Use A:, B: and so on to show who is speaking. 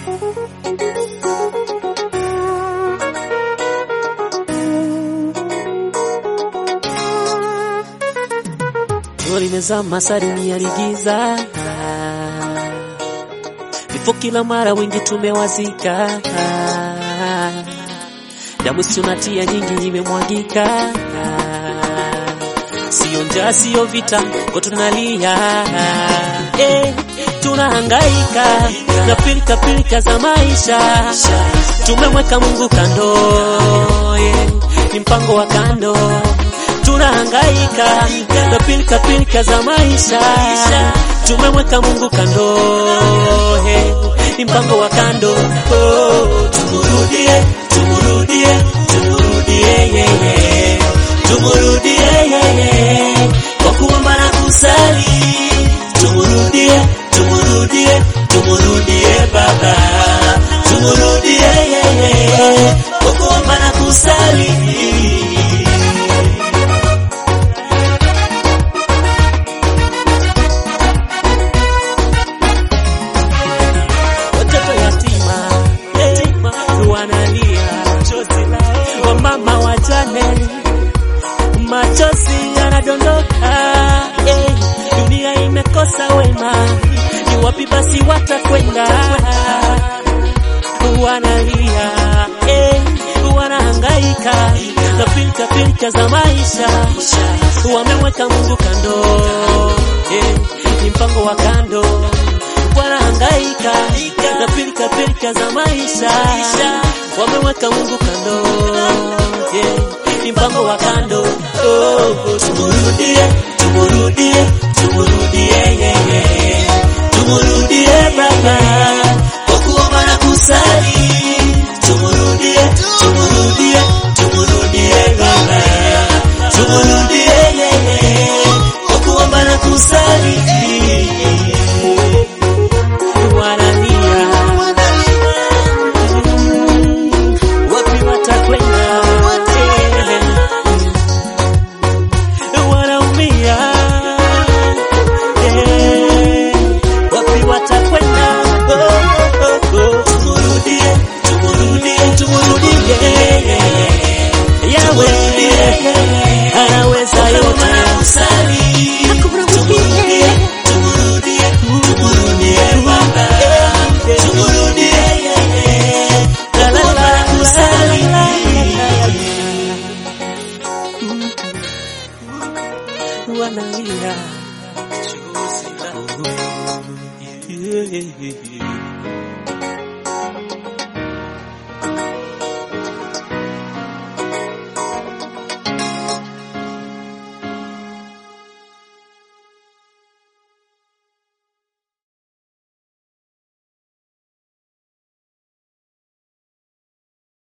A: Jua limezama saa dunia ligiza, vifo kila mara, wengi tumewazika, damu sionatia nyingi imemwagika, sio njaa sio vita, kwa tunalia eh, tunahangaika na pilika pilika za maisha, tumemweka Mungu kando eh, ni mpango wa kando tunahangaika na pilika pilika za maisha, tumemweka Mungu kando, he, ni mpango wa kando. Oh, tumurudie, tumurudie, tumurudie yeye, tumurudie yeye kwa kuomba na kusali, tumurudie, tumurudie, tumurudie Baba, tumurudie yeye kwa kuomba na kusali. watoto yatima eh, wanalia, wamama wajane, machozi yanadondoka eh, dunia imekosa wema, ni wapi basi watakwenda? Wanalia eh, wanahangaika na pilika pilika za maisha, wameweka Mungu kando eh, ni mpango wa kando wanahangaika na pilika pilika za maisha, wameweka Mungu kando, yeah, ni mpango wa kando.